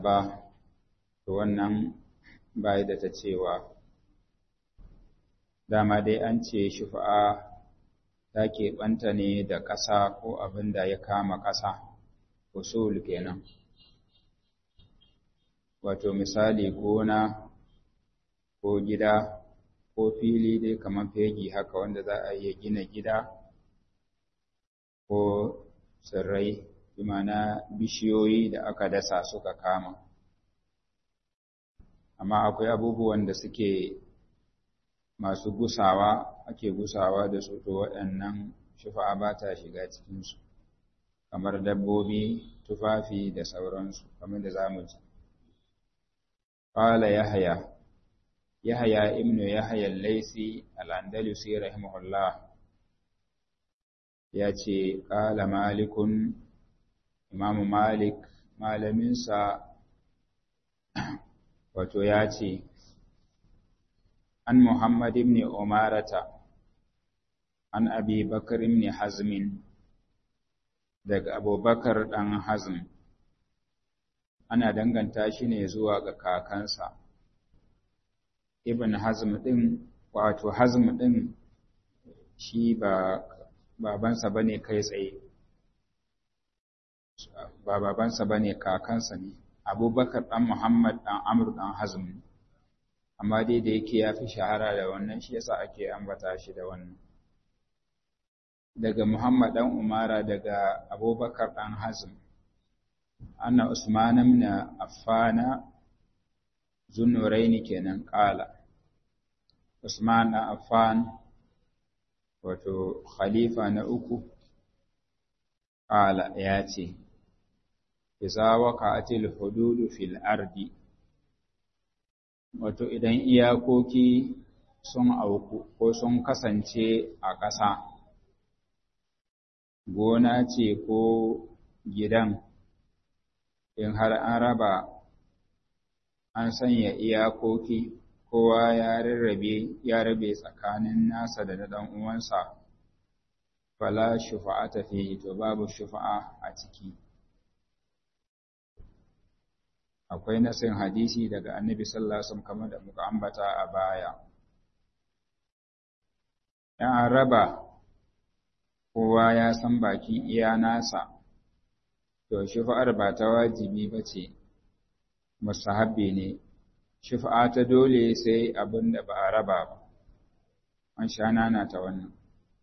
ba to wannan bai da ta cewa dama dai an ce shufa'a ta keɓanta ne da ƙasa ko abin da ya kama ƙasa usul kenan wato misali gona ko gida ko fili dai kamar fegi haka wanda za a iya gina gida ko tsirrai imana bishiyoyi da aka dasa suka kama amma akwai abubuwan da suke masu gusawa ake gusawa da su to waɗannan shufa'a ba ta shiga cikinsu kamar dabbobi tufafi da sauransu kamar da za mu ji قال يحيى يحيى ابن يحيى الليثي الأندلسي رحمه الله yace qala malikun imam malik malaminsa wato yace an muhammad ibn umarata an abi bakr ibn hazm daga abubakar dan hazm ana danganta shi ne zuwa ga kakansa ibn hazm din wato hazm din shi ba babansa bane kai tsaye ba babansa bane kakansa ne abubakar dan muhammad dan amr dan hazm amma dai da yake ya fi shahara da wannan shi yasa ake ambata shi da wannan daga muhammad dan umara daga abubakar dan hazm أن عثمان بن عفان ذو النورين kenan قال Usman na Affan wato khalifa na uku qala ya ce iza waqa'atil hududu fil ardi wato idan iyakoki sun auku ko sun kasance a ƙasa gona ce ko gidan in har an raba an sanya iyakoki kowa ya rarrabe ya rabe tsakanin nasa da dan uwansa fala shufa'ata fihi to babu shufa'a a ciki akwai nasin hadisi daga annabi sallallahu alaihi wasallam kamar da muka ambata a baya an raba kowa ya san bakin iya nasa to shufa'ar ba ta wajibi ba ce musahabbi ne shufa'a ta dole sai abin da ba a raba ba an sha nana ta wannan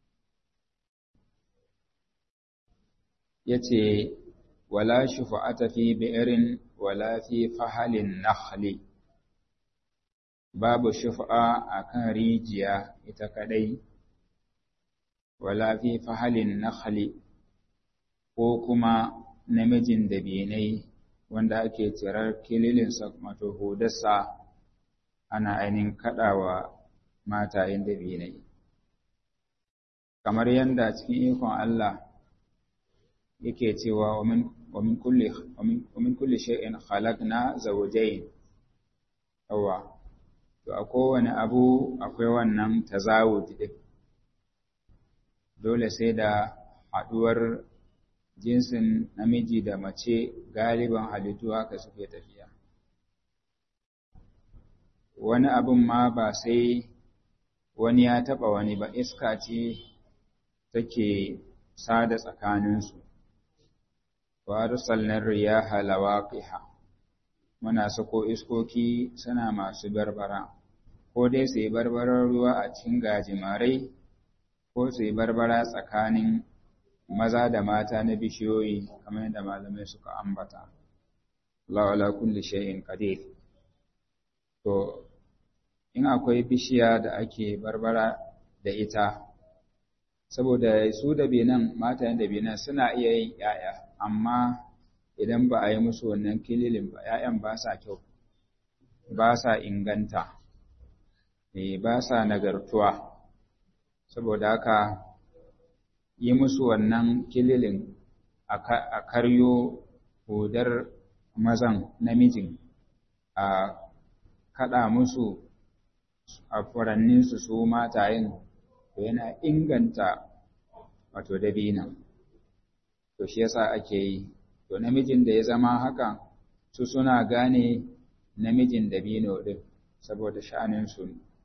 ya ce wala shufa'ata fi bi'irin wala fi fahalin nakhli babu shufa'a a kan rijiya ita kadai wala fi fahalin nakhli ko kuma namijin dabinai wanda ake cirar kililinsa wato hudarsa ana ainihin kaɗawa matayen dabinai kamar yadda cikin ikon Allah yake cewa wa min kulli shay'in khalaqna zawjayn yawa to a kowane abu akwai wannan tazawud din dole sai da haɗuwar jinsin namiji da mace galiban halittu haka suke tafiya wani abin ma ba sai wani ya taɓa wani ba iska ce take sada tsakaninsu wa arsalnar riyaha lawaqiha muna sako iskoki suna masu barbara ko dai su yi barbarar ruwa a cikin gajimarai ko su yi barbara tsakanin maza da mata na bishiyoyi kamar yadda malamai suka ambata Allah ala kulli shay'in qadir to in akwai bishiya da ake barbara da ita saboda su da benan mata da benan suna iya yin ‘ya'ya amma idan ba a yi musu wannan kililin ba ‘ya'yan ba sa kyau ba sa inganta ba sa nagartuwa saboda haka yi musu wannan kililin a karyo hudar mazan namijin a kaɗa musu a furanninsu su matayen to yana inganta wato dabina to shi yasa ake yi to namijin da ya zama haka su suna gane namijin dabino ɗin saboda sha'aninsu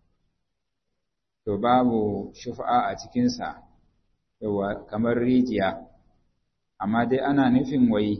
to babu shufa'a a cikinsa yawa kamar rijiya amma dai ana nufin wai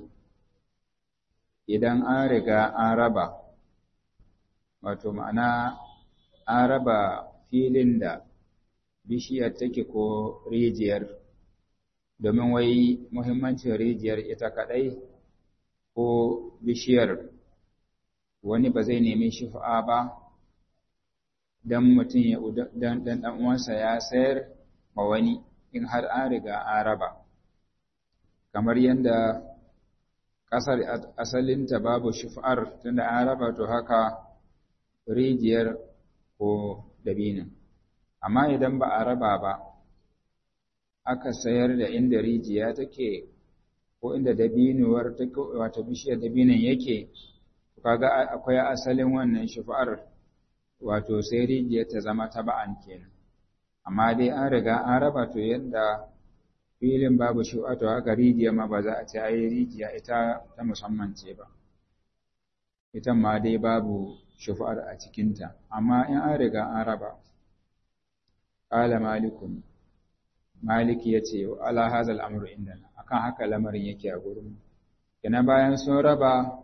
idan an riga an raba wato ma'ana an raba filin da bishiyar take ko rijiyar domin wai muhimmancin rijiyar ita kaɗai ko bishiyar wani ba zai nemi shifa'a ba don mutum ya dan dan uwansa ya sayar ma wani in har an riga an raba kamar yadda ƙasar asalinta babu shifa'ar tunda an raba to haka rijiyar ko dabinin amma idan ba a raba ba aka sayar da inda rijiya take ko inda dabinuwar take wato bishiyar dabinin yake kaga akwai asalin wannan shifa'ar wato sai rijiyar ta zama taba'an kenan amma dai an riga an raba to yadda filin babu shi wato haka rijiya ma ba za a ce ai rijiya ita ta musamman ce ba ita ma dai babu shufa'ar a cikinta amma in an riga an raba qala malikun maliki yace ala hazal amru indana akan haka lamarin yake a gurin kina bayan sun raba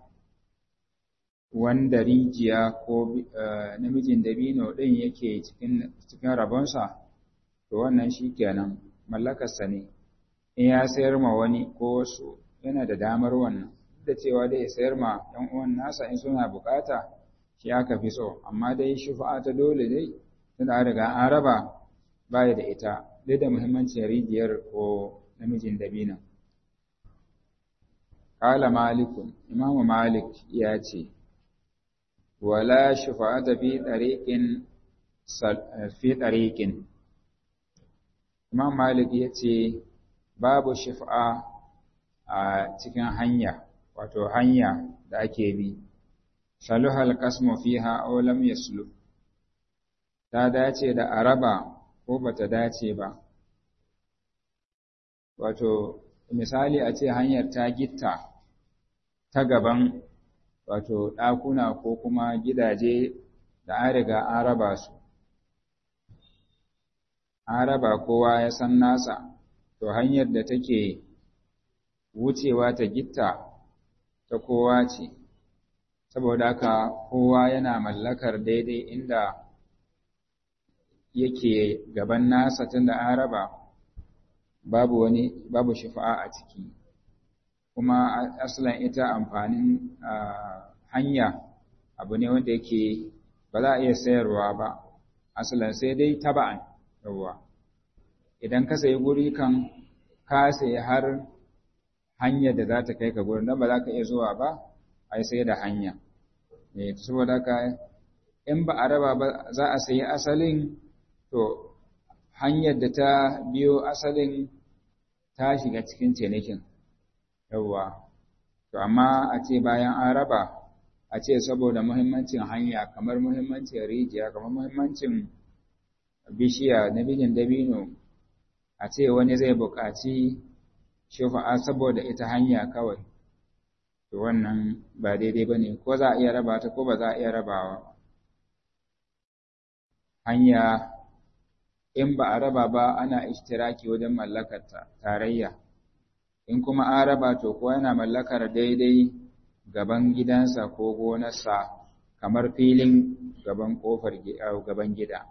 wanda rijiya ko namijin dabino ɗin yake cikin cikin rabonsa to wannan shi kenan mallakarsa ne in ya sayar ma wani ko wasu yana da damar wannan da cewa dai sayar ma ɗan uwan nasa in suna bukata shi aka fi so amma dai shufa'a ta dole dai tunda an riga an raba baya da ita dai da muhimmancin rijiyar ko namijin dabino Kala Malikun, Imamu Malik ya ce, wala shufa'ata fi ɗariƙin fi ɗariƙin. Imam Malik ya ce, babu shufa'a a cikin hanya, wato hanya da ake bi, saluhal kasmu fiha aw lam yaslu ta dace da araba ko bata dace ba. Wato, misali a ce hanyar ta gitta ta gaban wato ɗakuna ko kuma gidaje da an riga an raba su. An raba kowa ya san nasa, to hanyar da take wucewa ta gitta ta kowa ce, saboda haka kowa yana mallakar daidai inda yake gaban nasa tunda an raba babu wani babu shifa'a a ciki. kuma asalin ita amfanin hanya abu ne wanda yake ba za a iya sayarwa ba asalin sai dai taba'an yawwa idan ka sayi guri kan ka sayi har hanyar da za ta kai ka gurin don ba za ka iya zuwa ba ai sai da hanya ne saboda ka in ba a raba ba za a sayi asalin to hanyar da ta biyo asalin ta shiga cikin cinikin yawwa to amma a ce bayan an raba a ce saboda muhimmancin hanya kamar muhimmancin rijiya kamar muhimmancin bishiya na bijin dabino a ce wani zai buƙaci shufa'a saboda ita hanya kawai to wannan ba daidai ba ne ko za a iya raba ta ko ba za a iya rabawa hanya in ba a raba ba ana ishtiraki wajen mallakarta tarayya in kuma an raba to ko yana mallakar daidai gaban gidansa ko gonarsa kamar filin gaban kofar gaban gida.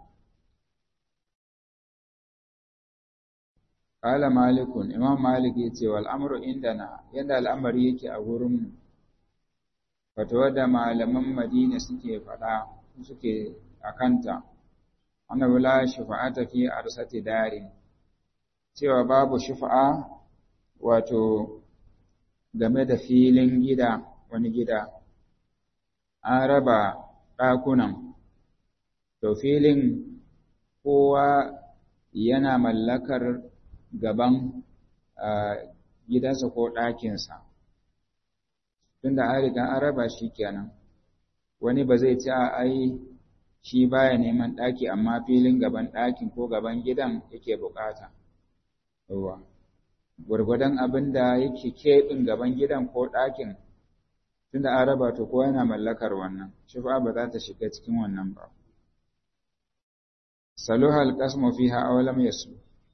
Kala Malikun, Imam Malik ya ce wal amru indana yadda al'amari yake a gurin fatawa da malaman Madina suke faɗa suke a kanta, ana wula shufa'ata fi arsati darin, cewa babu shufa'a wato game da filin gida wani gida an raba ɗakunan to filin kowa yana mallakar gaban gidansa ko ɗakinsa tunda an riga an raba shi kenan wani ba zai ci a ai shi baya neman ɗaki amma filin gaban ɗakin ko gaban gidan yake bukata gwargwadon abin da yake keɓin gaban gidan ko ɗakin tunda an raba to kowa yana mallakar wannan shufa ba za ta shiga cikin wannan ba saluha alqasmu fiha aw lam yasu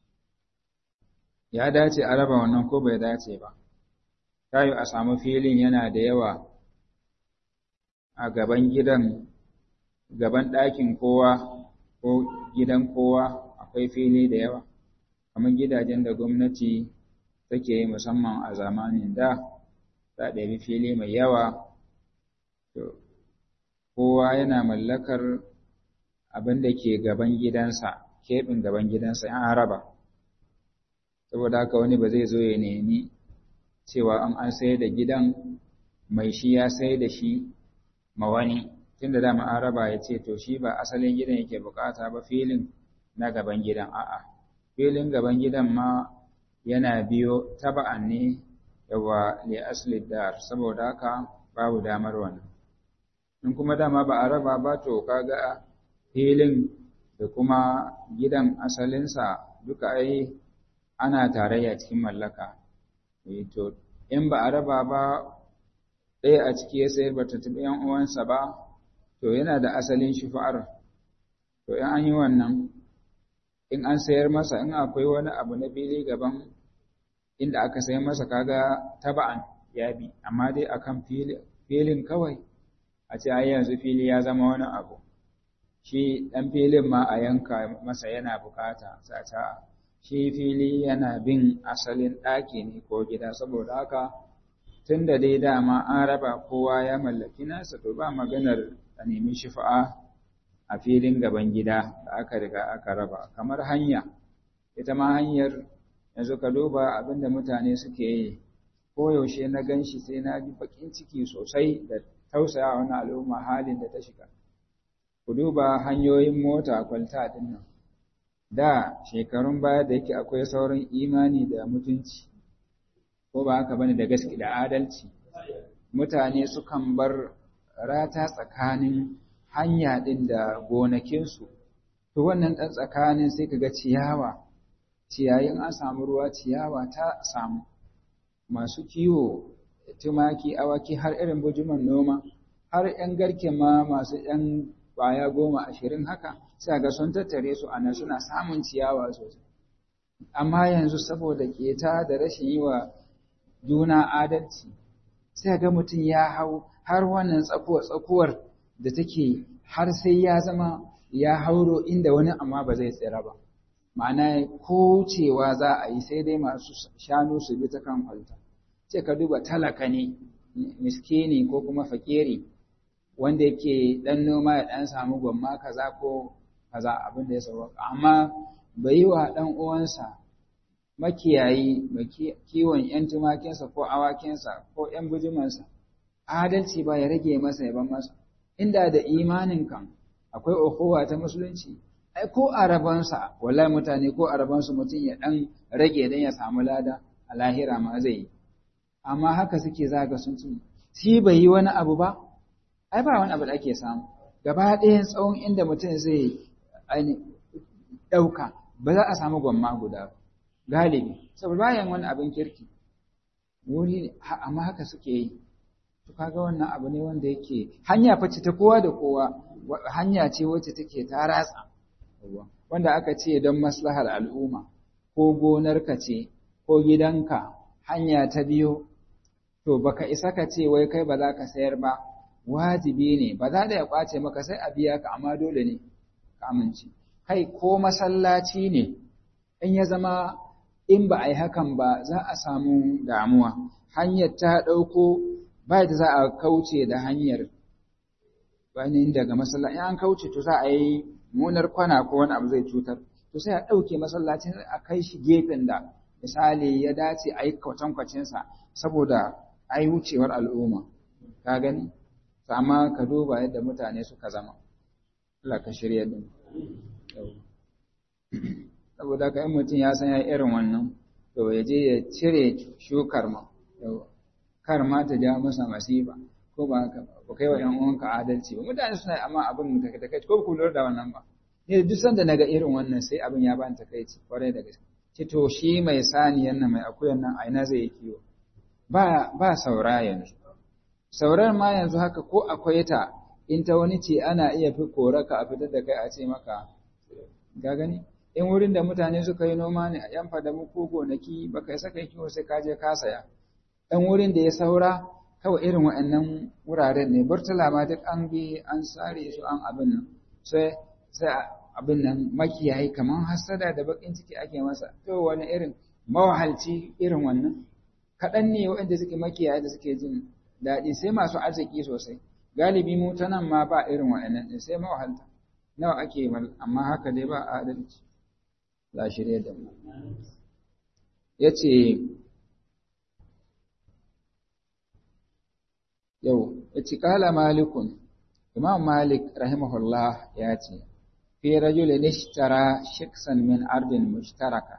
ya dace a raba wannan ko bai dace ba tayi a samu filin yana da yawa a gaban gidan gaban ɗakin kowa ko gidan kowa akwai fili da yawa kamar gidajen da gwamnati take yi musamman a zamanin da za ɗabi fili mai yawa kowa yana mallakar abin da ke gaban gidansa keɓin gaban gidansa an raba saboda haka wani ba zai zo ya nemi cewa an an sayar da gidan mai shi ya sayar da shi ma wani tunda dama an raba ya ce to shi ba asalin gidan yake bukata ba filin na gaban gidan a'a filin gaban gidan ma yana biyo taba'an ne yawa li asli dar saboda haka babu damar wannan in kuma dama ba a raba ba to kaga filin da kuma gidan asalinsa duka ai ana tarayya cikin mallaka to in ba a raba ba ɗaya a ciki ya sayar bata taɓa yan uwansa ba to yana da asalin shufa'ar to in an yi wannan in an sayar masa in akwai wani abu na fili gaban inda aka sayar masa kaga taba'an ya bi amma dai akan filin kawai a ce ai yanzu fili ya zama wani abu shi ɗan filin ma a yanka masa yana bukata sata shi fili yana bin asalin ɗaki ne ko gida saboda haka tun da dai dama an raba kowa ya mallaki nasa to ba maganar a nemi shifa'a a filin gaban gida da aka riga aka raba kamar hanya ita ma hanyar yanzu ka duba abinda mutane suke yi koyaushe na gan shi sai na ji bakin ciki sosai da tausaya wani al'umma halin da ta shiga ku duba hanyoyin mota kwalta din nan da shekarun baya da yake akwai sauran imani da mutunci ko ba haka bane da gaske da adalci mutane sukan bar rata tsakanin hanya ɗin da gonakinsu, to wannan ɗan tsakanin sai ka ga ciyawa, ciyayin an samu ruwa ciyawa ta samu, masu kiwo, tumaki, awaki har irin bujuman noma, har ‘yan garke ma masu ‘yan ƙwaya goma ashirin haka, sai ga sun tattare su a nan suna samun ciyawa sosai. Amma yanzu saboda keta da rashin yi wa juna adalci, sai ga mutum ya hau har wannan tsakuwar da take har sai ya zama ya hauro inda wani amma ba zai tsira ba ma'ana ko cewa za a yi sai dai masu shanu su bi ta kan kwalta ce ka duba talaka ne miskini ko kuma fakiri wanda yake dan noma ya dan samu gwamma kaza ko kaza abin da ya sauka amma bai yi wa dan uwansa makiyayi mai kiwon yan tumakinsa ko awakinsa ko yan bujimansa adalci ba ya rage masa ya ban masa inda da imanin kan akwai ukuwa ta musulunci ai ko arabansa wallahi mutane ko arabansu mutum ya dan rage dan ya samu lada a lahira ma zai yi amma haka suke zaga sun ci shi bai yi wani abu ba ai ba wani abu da ake samu gaba ɗayan tsawon inda mutum zai ɗauka ba za a samu gwamma guda galibi saboda bayan wani abin kirki wuri amma haka suke yi to kaga wannan abu ne wanda yake hanya face ta kowa da kowa hanya ce wacce take ta ratsa wanda aka ce don maslahar al'umma ko gonarka ce ko gidanka hanya ta biyo to baka isa ka ce wai kai ba za ka sayar ba wajibi ne ba za da ya kwace maka sai a biya ka amma dole ne ka amince kai ko masallaci ne in ya zama in ba a yi hakan ba za a samu damuwa hanyar ta ɗauko ba da za a kauce da hanyar wani daga masallaci an kauce to za a yi munar kwana ko wani abu zai cutar to sai a ɗauke masallacin a kai shi gefen da misali ya dace a yi kwatankwacinsa saboda a yi wucewar al'umma ka gani amma ka duba yadda mutane suka zama Allah ka shirya din saboda ka in mutum ya san ya irin wannan to ya je ya cire shukar ma kar ma ta ja masa masifa ko ba haka ba kai wa 'yan uwanka adalci ba mutane suna amma abin da ta kai ko ku lura da wannan ba ne duk sanda naga irin wannan sai abin ya bani takaici kwarai da gaske ce to shi mai saniyan nan mai akuyan nan aina zai yi kiwo ba ba saura yanzu sauran ma yanzu haka ko akwai ta in ta wani ce ana iya fi koraka a fitar da kai a ce maka ga gani in wurin da mutane suka yi noma ne a yan fadamu ko gonaki baka yi saka kiwo sai ka je ka saya dan wurin da ya saura kawai irin waɗannan wuraren ne burtula ma duk an bi an sare su an abin nan sai sai abin nan makiyayi kaman hasada da bakin ciki ake masa to wani irin mawahalci irin wannan kaɗan ne waɗanda suke makiyaye da suke jin daɗi sai masu arziki sosai galibi mu ta nan ma ba irin waɗannan ɗin sai mawahalta nawa ake amma haka dai ba adalci za shirya da mu ya ce yau ya ci kala malikun imam malik rahimahullah ya ce fi rajulin ishtara shiksan min ardin mushtaraka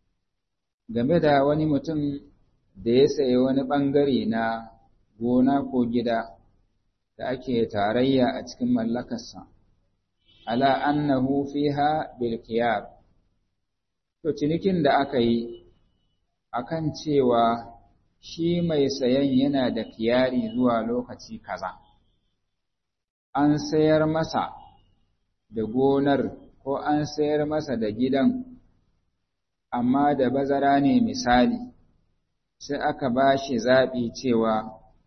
game da wani mutum da ya sayi wani ɓangare na gona ko gida da ake tarayya a cikin mallakarsa ala annahu fiha bil khiyar to cinikin da aka yi akan cewa shi mai sayan yana da kiyari zuwa lokaci kaza an sayar masa da gonar ko an sayar masa da gidan amma da bazara ne misali sai aka ba shi zaɓi cewa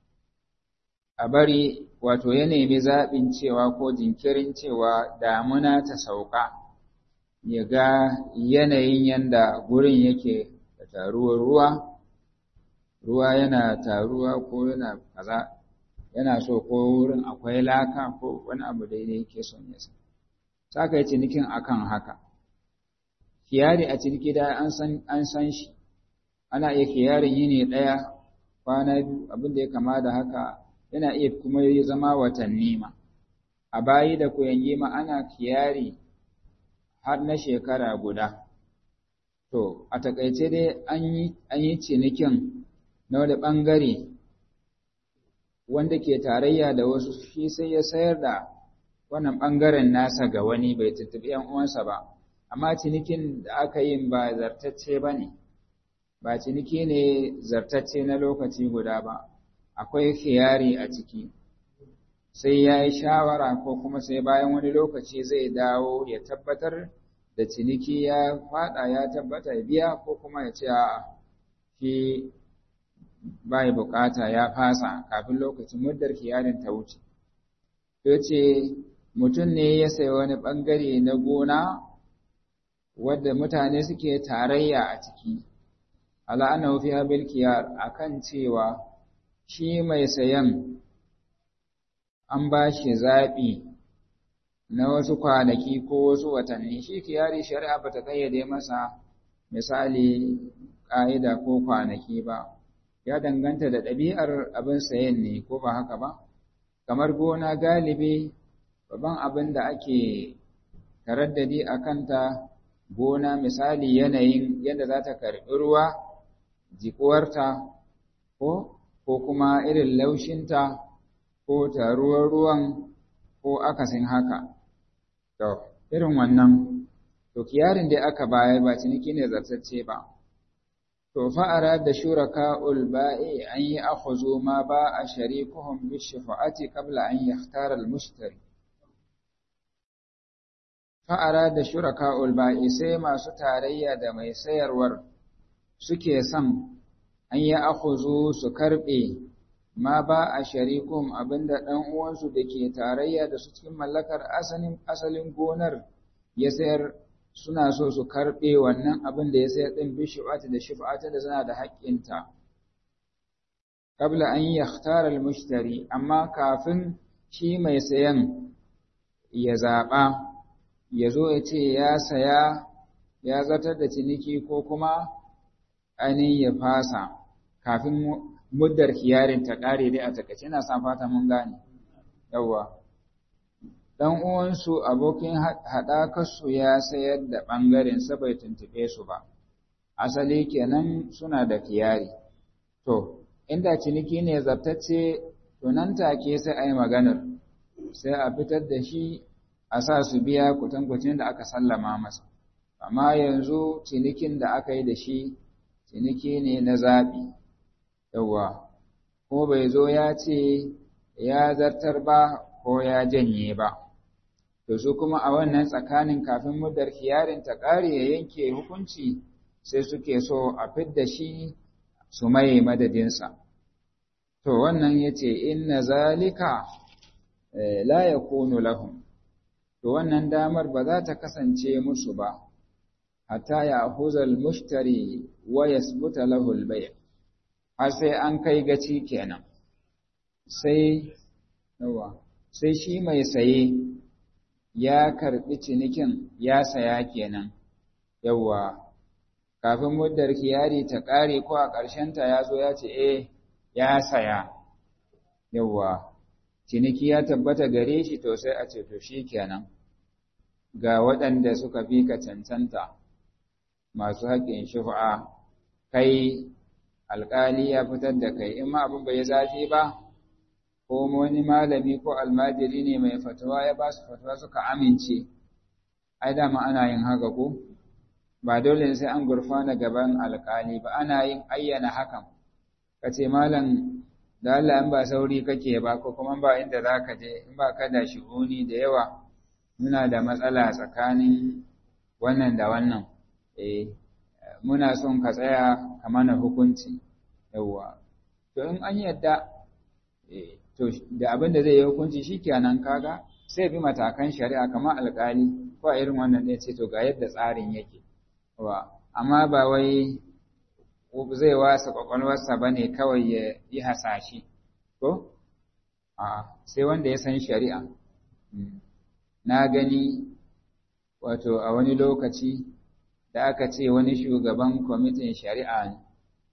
a bari wato ya nemi zaɓin cewa ko jinkirin cewa damuna ta sauka ya ga yanayin yanda gurin yake da taruwar ruwa ruwa yana taruwa ko yana kaza yana so ko wurin akwai laka ko wani abu daidai yake son ya san saka yi cinikin akan haka kiyari a ciniki da an san an san shi ana iya kiyarin yini ɗaya kwana biyu abin da ya kama da haka yana iya kuma yi zama watanni ma a bayi da kuyangi ma ana kiyari har na shekara guda to a takaice dai an yi cinikin na wani ɓangare wanda ke tarayya da wasu shi sai ya sayar da wannan ɓangaren nasa ga wani bai tuttuɓi ‘yan uwansa ba amma cinikin da aka yi ba zartacce ba ne ba ciniki ne zartacce na lokaci guda ba akwai khiyari a ciki sai ya yi shawara ko kuma sai bayan wani lokaci zai dawo ya tabbatar da ciniki ya fada ya tabbata biya ko kuma ya ce a shi bai bukata ya fasa kafin lokacin muddar kiyarin ta wuce ya ce mutum ne ya sayi wani bangare na gona wadda mutane suke tarayya a ciki ala'anahu fi habil kiyar akan cewa shi mai sayan an ba shi zaɓi na wasu kwanaki ko wasu watanni shi kiyari shari'a ba ta ƙayyade masa misali ƙa'ida ko kwanaki ba ya danganta da ɗabi'ar abin sayan ne ko ba haka ba kamar gona galibi babban abin da ake taraddadi a kanta gona misali yanayin yadda za ta karɓi ruwa jikuwarta ko ko kuma irin laushinta ko taruwar ruwan ko akasin haka. To, irin wannan, to kiyarin da aka bayar ba ciniki ne zartacce ba. To, fa'ara da shuraka ulba'i an yi akhuzu ma ba a sharikuhun bishifa'ati kabla an yahtara al-mushtari. Fa'ara da shuraka ulba'i sai masu tarayya da mai sayarwar suke son an yi akhuzu su karɓe ma ba a sharikum abinda ɗan uwansu da ke tarayya da su cikin mallakar asalin asalin gonar ya sayar suna so su karɓe wannan abin da ya sayar ɗin bi shifa'ati da shifa'ati da suna da haƙƙinta qabla an yakhtara al-mushtari amma kafin shi mai sayan ya zaɓa ya zo ya ce ya saya ya zartar da ciniki ko kuma ainihin ya fasa kafin muddar kiyarin ta ƙare dai a takaice ina san fata mun gane yawwa dan uwansu abokin haɗakarsu ya sayar da ɓangaren sa bai tuntuɓe su ba asali kenan suna da kiyari to inda ciniki ne zabtacce to nan take sai a yi maganar sai a fitar da shi a sa su biya kutankucin da aka sallama masa amma yanzu cinikin da aka yi da shi ciniki ne na zaɓi yawa ko bai zo ya ce ya zartar ba ko ya janye ba to su kuma a wannan tsakanin kafin muddar kiyarin ta ƙare ya yanke hukunci sai suke so a fidda shi su maye madadinsa to wannan ya ce inna zalika la yakunu lahum to wannan damar ba za ta kasance musu ba hatta ya huzal mushtari wa yasbuta lahu al-bay' har sai an kai gaci kenan sai yawa sai shi mai saye ya karbi cinikin ya saya kenan yawa kafin muddar kiyari ta kare ko a ƙarshen ta ya zo ya ce eh ya saya yawa ciniki ya tabbata gare shi to sai a ce to shi kenan ga waɗanda suka fi ka cancanta masu haƙƙin shufa'a kai alƙali ya fitar da kai in ma abin bai zafi ba ko wani malami ko almajiri ne mai fatawa ya ba su fatawa suka amince ai dama ana yin haka ko ba dole sai an gurfana gaban alƙali ba ana yin ayyana hakan ka ce malam da Allah in ba sauri kake ba ko kuma ba inda za ka je in ba ka da shi'uni da yawa muna da matsala tsakanin wannan da wannan eh muna son ka tsaya ka mana hukunci yawa to in an yadda eh to da abin da zai yi hukunci shikenan kaga sai bi matakan shari'a kamar alƙali ko a irin wannan ɗaya ce to ga yadda tsarin yake wa amma ba wai zai wasa kwakwalwarsa ba ne kawai ya yi hasashe ko a sai wanda ya san shari'a na gani wato a wani lokaci da aka ce wani shugaban kwamitin shari'a ne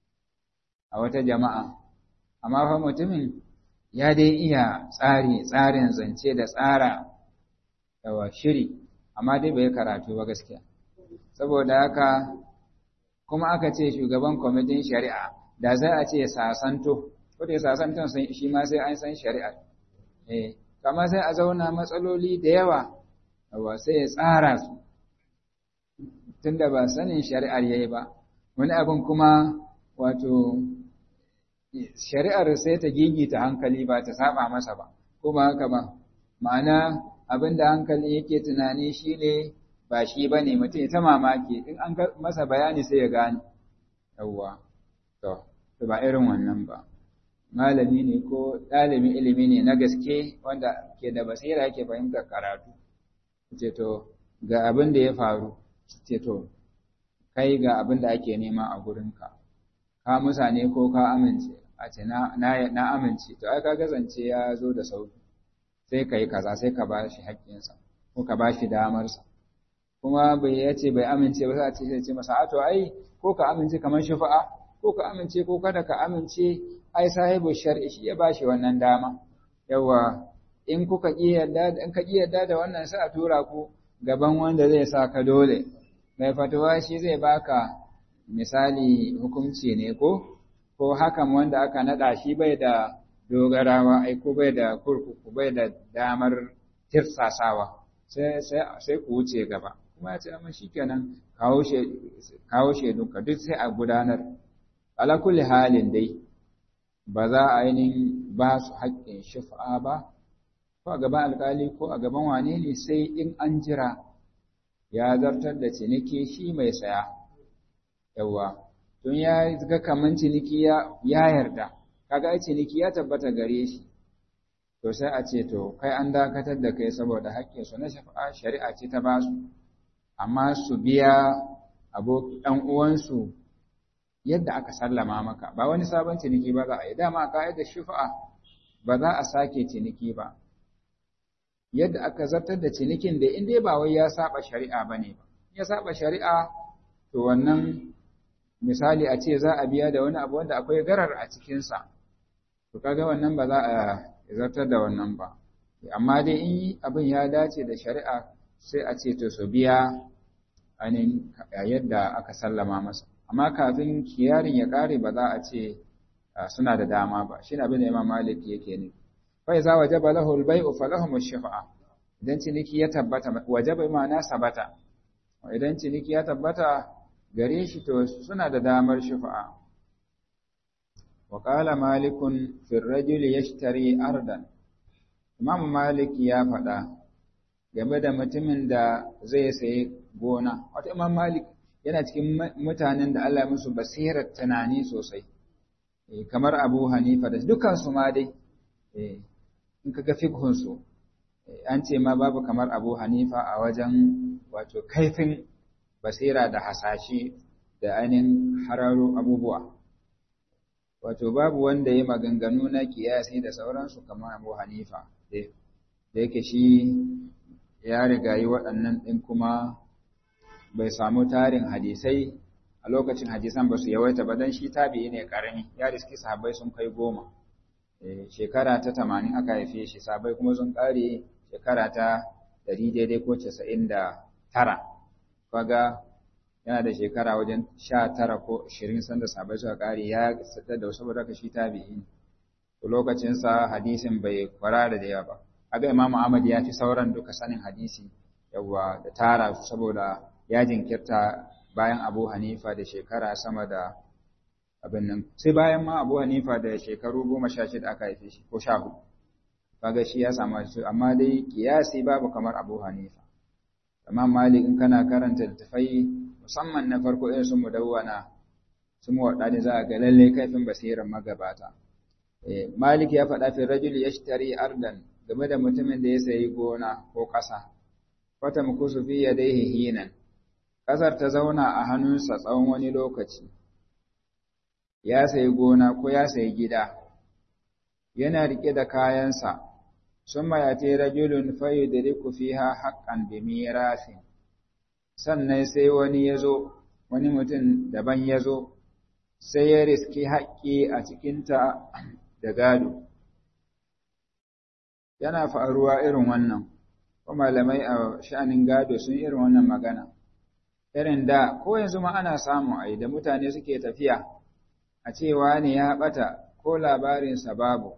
a wata jama'a amma fa mutumin ya dai iya tsari tsarin zance da tsara yawa shiri amma dai bai karatu ba gaskiya saboda haka kuma aka ce shugaban kwamitin shari'a da za a ce sasanto ko da sasanton shi ma sai an san shari'a eh kama sai a zauna matsaloli da yawa yawa sai ya tsara su tunda ba sanin shari'ar yayi ba wani abin kuma wato shari'ar sai ta gigita hankali ba ta saba masa ba ko ba haka ba ma'ana abin da hankali yake tunani shine ba shi ba ne mutum ta mamaki in an masa bayani sai ya gane yawwa to to ba irin wannan ba malami ne ko ɗalibin ilimi ne na gaske wanda ke da basira yake fahimtar karatu ce to ga abin da ya faru ce to kai ga abin da ake nema a gurinka ka musa ne ko ka amince a ce na amince to ai ka gazance ya zo da sauki sai ka yi kaza sai ka ba shi haƙƙinsa ko ka ba shi damarsa kuma bai ya ce bai amince ba sai a ce sai ce masa a to ai ko ka amince kamar shafa'a ko ka amince ko kada ka amince ai sahibu shar'i shi ya bashi wannan dama yawa in kuka ki yadda in ka ki yadda da wannan sai a tura ku gaban wanda zai sa ka dole mai fatuwa shi zai baka misali hukunci ne ko ko hakan wanda aka nada shi bai da dogarawa ai ko bai da kurkuku bai da damar tirsasawa sai sai sai ku wuce gaba kuma ya ce amma shikenan kawo she kawo shedunka duk sai a gudanar ala kulli halin dai ba za a ainihin ba su haƙƙin shifa ba ko a gaban alƙali ko a gaban wane ne sai in an jira ya zartar da ciniki shi mai saya yawa tun ya ga kaman ciniki ya yarda kaga ai ciniki ya tabbata gare shi to sai a ce to kai an dakatar da kai saboda haƙƙin su na shafa'a shari'a ce ta ba su amma su biya abokan ɗan uwansu yadda aka sallama maka ba wani sabon ciniki ba za a yi dama a ka'idar shufa'a ba za a sake ciniki ba yadda aka zartar da cinikin da in dai ba wai ya saba shari'a bane ba ya saba shari'a to wannan misali a ce za a biya da wani abu wanda akwai garar a cikinsa to kaga wannan ba za a zartar da wannan ba amma dai in abin ya dace da shari'a sai a ce to su biya ainihin yadda aka sallama masa amma kafin kiyarin ya kare ba za a ce suna da dama ba shi ne abin da imam malik yake ne fa iza wajaba lahu al-bay'u falahum ash-shafa'a idan ciniki ya tabbata wajaba ma'ana sabata idan ciniki ya tabbata gare shi to suna da damar shafa'a wa qala malikun fi rajuli yashtari ardan imam malik ya faɗa game da mutumin da zai sayi gona wato imam malik yana cikin mutanen da Allah musu basirar tunani sosai kamar abu hanifa da dukansu ma dai in ka ga fikhunsu an ce ma babu kamar abu hanifa a wajen wato kaifin basira da hasashe da ainihin hararo abubuwa wato babu wanda ya maganganu na kiyasi da sauransu kamar abu hanifa da yake shi ya riga yi waɗannan ɗin kuma bai samu tarin hadisai a lokacin hadisan ba su yawaita ba don shi tabi'i ne ƙarami ya riski sahabbai sun kai goma shekara ta tamanin aka haife shi sahabbai kuma sun ƙare shekara ta ɗari daidai ko casa'in da tara kaga yana da shekara wajen sha tara ko ashirin sanda sahabbai suka ƙare ya sadar da saboda ka shi tabi'i ne lokacinsa hadisin bai kwarara da yawa ba aga imamu ahmad ya fi sauran duka sanin hadisi yawa da tara su saboda ya jinkirta bayan abu hanifa da shekara sama da abin nan sai bayan ma abu hanifa da shekaru goma sha shida aka haife shi ko sha hudu kaga shi ya samu su amma dai kiyasi babu kamar abu hanifa amma malik in kana karanta littafai musamman na farko irin su mudawwana su muwaɗa za a ga lalle kaifin basirar magabata malik ya faɗa fi rajul yashtari ardan game da mutumin da ya sayi gona ko ƙasa wata mukusu fi yadayhi hinan ƙasar ta zauna a hannunsa tsawon wani lokaci ya sayi gona ko ya sayi gida yana riƙe da kayansa sun mayate rajulun fayu da riku fiha haƙƙan bi mirasin sannan sai wani ya zo wani mutum daban ya zo sai ya riski haƙƙi a cikinta da gado yana faruwa irin wannan ko malamai a sha'anin gado sun irin wannan magana irin da ko yanzu ma ana samu ai da mutane suke tafiya a cewa ne ya bata ko labarinsa babu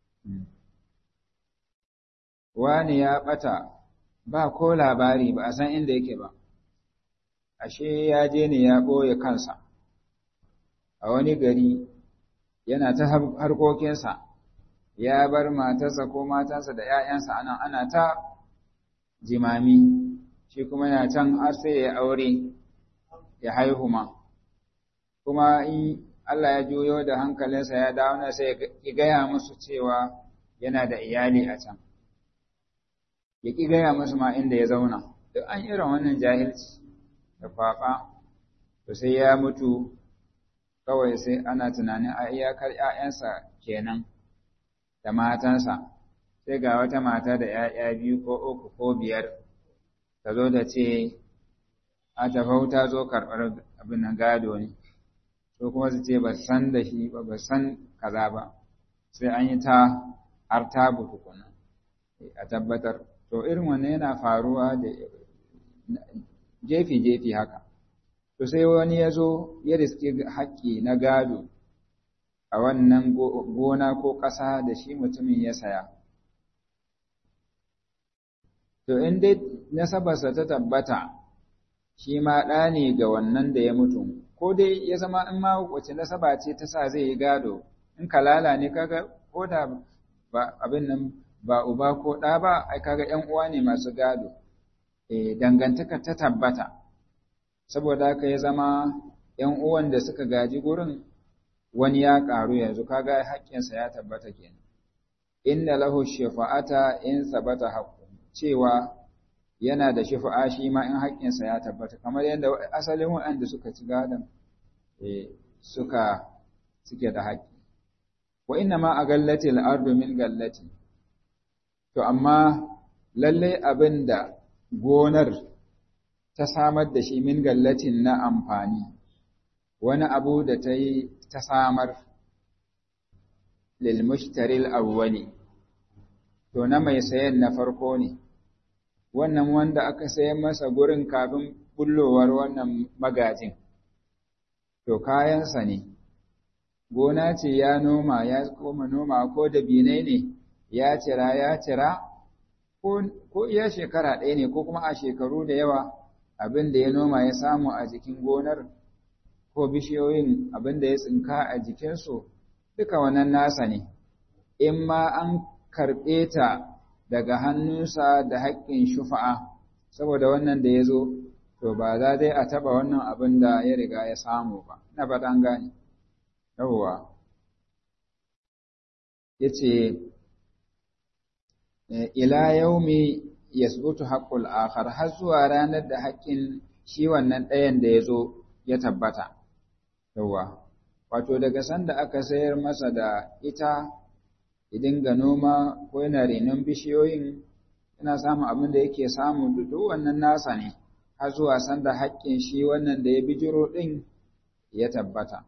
wani ya bata ba ko labari ba a san inda yake ba ashe ya je ne ya ɓoye kansa a wani gari yana ta harkokinsa ya bar matarsa ko matansa da ‘ya'yansa anan ana ta jimami shi kuma yana can har sai ya aure ya haihu ma kuma in Allah ya juyo da hankalinsa ya dawo na sai ya gaya musu cewa yana da iyali a can ya ƙi gaya musu ma inda ya zauna duk an irin wannan jahilci da kwaɓa to sai ya mutu kawai sai ana tunanin a iyakar ‘ya'yansa kenan da matansa sai ga wata mata da ‘ya'ya biyu ko uku ko biyar ta zo da ce a tafau ta zo karɓar abin nan gado ne so kuma su ce ba san da shi ba ba san kaza ba sai an yi ta har ta tukuna a tabbatar to irin wannan yana faruwa da jefi-jefi haka to sai wani ya zo ya riske haƙƙi na gado a wannan gona ko ƙasa da shi mutumin ya saya to in dai nasabarsa ta tabbata shi ma ɗa ne ga wannan da ya mutu ko dai ya zama in ma wace nasaba ce ta sa zai yi gado in kalala ne kaga ko da ba abin nan ba uba ko ɗa ba ai kaga ƴan uwa ne masu gado eh dangantaka ta tabbata saboda haka ya zama ƴan uwan da suka gaji gurin wani ya ƙaru yanzu kaga haƙƙinsa ya tabbata kenan inna lahu shafa'ata in sabata haqqu cewa yana da shafa'a shi ma in haƙƙinsa ya tabbata kamar yadda asalin waɗanda suka ci gadon suka suke da haƙƙi wa inna ma a gallati al'ardu min gallati to amma lalle abin da gonar ta samar da shi min gallatin na amfani wani abu da ta yi ta samar lil mushtaril awwali to na mai sayan na farko ne wannan wanda aka sayan masa gurin kafin bullowar wannan magajin to kayansa ne gona ce ya noma ya koma noma ko da binai ne ya cira ya cira ko iya shekara ɗaya ne ko kuma a shekaru da yawa abin da ya noma ya samu a jikin gonar ko bishiyoyin abin da ya tsinka a jikinsu duka wannan nasa ne in ma an karɓe ta daga hannunsa da haƙƙin shufa'a saboda wannan da ya zo to ba za dai a taɓa wannan abin da ya riga ya samu ba na ba an gane yawwa ya ce ila yaumi yasbutu haqqul akhar har zuwa ranar da haƙƙin shi wannan ɗayan da ya zo ya tabbata yawwa wato daga sanda aka sayar masa da ita idan ga noma ko yana renon bishiyoyin yana samun abin da yake samu duk wannan nasa ne har zuwa sanda haƙƙin shi wannan da ya bijiro ɗin ya tabbata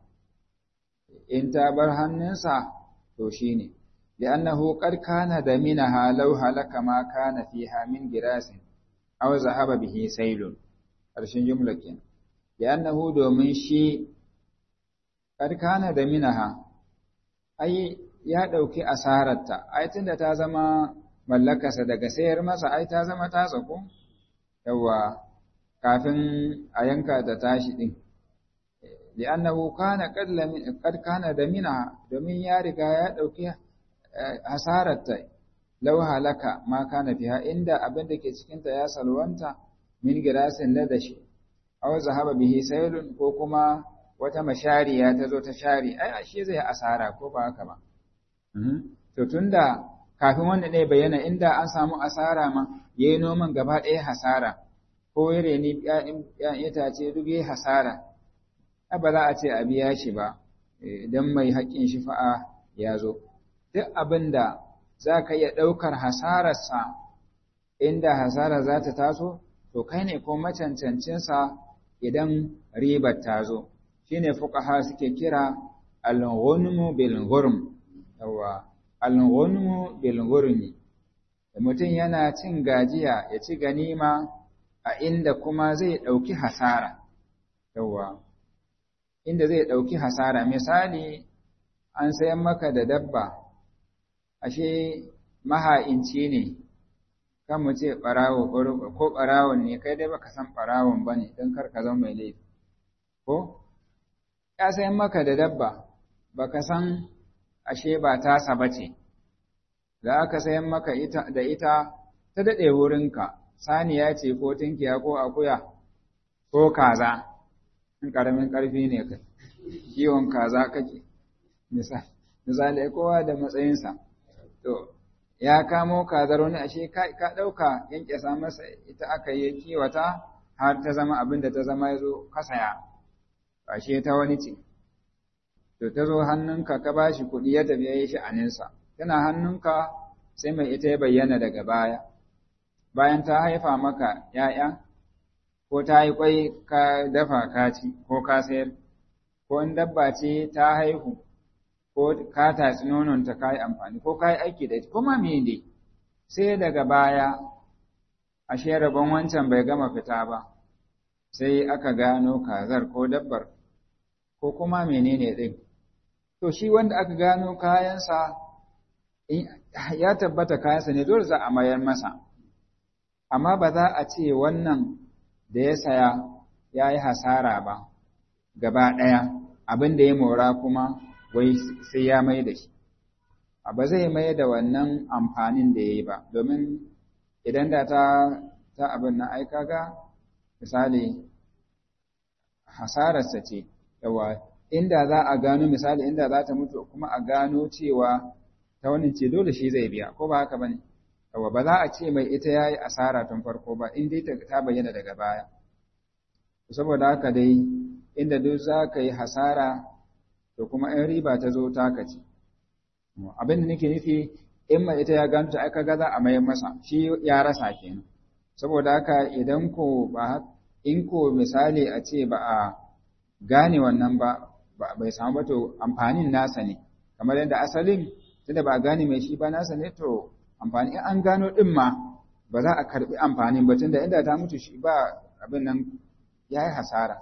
in ta bar hannunsa to shi ne li'annahu qad kana da minaha law halaka ma kana fiha min girasin aw zahaba bihi sailun ƙarshen jumla kenan li'annahu domin shi qad kana da minaha ai ya ɗauki asararta ai tunda ta zama mallakarsa daga sayar masa ai ta zama ta tsako yawa kafin a yanka ta tashi din li'annahu kana qad kana da mina domin ya riga ya dauki hasararta law halaka ma kana fiha inda abin da ke cikin ta ya salwanta min girasin na dashi aw zahaba bihi saylun ko kuma wata mashariya ta zo ta share ai ashe zai asara ko ba haka ba to tunda kafin wanda ne bayyana inda an samu asara ma yayi noman gaba ɗaya hasara ko ya reni ‘ya'yan itace duk ya hasara, ba za a ce a biya shi ba, idan mai haƙƙin shifa'a ya zo. Duk abin da za ka iya ɗaukar hasararsa inda hasara za ta taso, to kai ne ko macancancinsa idan ribar ta zo. Shi ne fuƙaha suke kira al-ghunmu bil ghurm yawa al-ghunmu bil ghurmi mutum yana cin gajiya ya ci ganima a inda kuma zai ɗauki hasara, yawwa, inda zai ɗauki hasara, misali an sayan maka da dabba, ashe maha'inci ne, kan mu ce ɓarawo ko ɓarawon ne, kai dai baka san ɓarawon ba ne don kar ka zama mai laifi, ko? Ya sayan maka da dabba, baka san ashe ba tasa ba ce, da aka sayan maka da ita ta daɗe wurinka. saniya ce ko tinkiya ko akuya ko kaza in ƙaramin ƙarfi ne kai kiwon kaza kake misali kowa da matsayinsa to ya kamo kazar wani ashe ka ɗauka yankyasa masa ita aka yi kiwata har ta zama abin da ta zama ya zo kasaya ashe ta wani ce to ta zo hannunka ka ba shi kuɗi ya tafi ya yi sha'aninsa tana hannunka sai mai ita ya bayyana daga baya bayan ta haifa maka ‘ya'ya, ko ta yi ƙwai ka dafa ka ci ko ka sayar, ko in dabba ce ta haihu, ko ka tatsi nononta ka yi amfani, ko ka yi aiki da ita, kuma mene sai daga baya, ashe rabon wancan bai gama fita ba, sai aka gano kazar ko dabbar, ko kuma menene ɗin. To, shi wanda aka gano kayansa, ya tabbata kayansa ne dole za a mayar masa. amma ba za a ce wannan da ya saya ya yi hasara ba gaba ɗaya abin da ya mora kuma wai sai ya mai da shi ba zai mai da wannan amfanin da ya yi ba domin idan da ta ta abin na aika ga misali hasararsa ce yawa inda za a gano misali inda za ta mutu kuma a gano cewa ta wani ce dole shi zai biya ko ba haka ba ne yawa ba za a ce mai ita ya yi asara tun farko ba in dai ta bayyana daga baya saboda haka dai inda duk za ka yi hasara to kuma in riba ta zo taka ce abin da nake nufi in mai ita ya gano ta aka ga za a mayar masa shi ya rasa kenan saboda haka idan ko ba in ko misali a ce ba a gane wannan ba bai samu ba to amfanin nasa ne kamar yadda asalin tunda ba a gane mai shi ba nasa ne to amfani in an gano ɗin ma ba za a karɓi amfanin ba tunda inda ta mutu shi ba abin nan ya yi hasara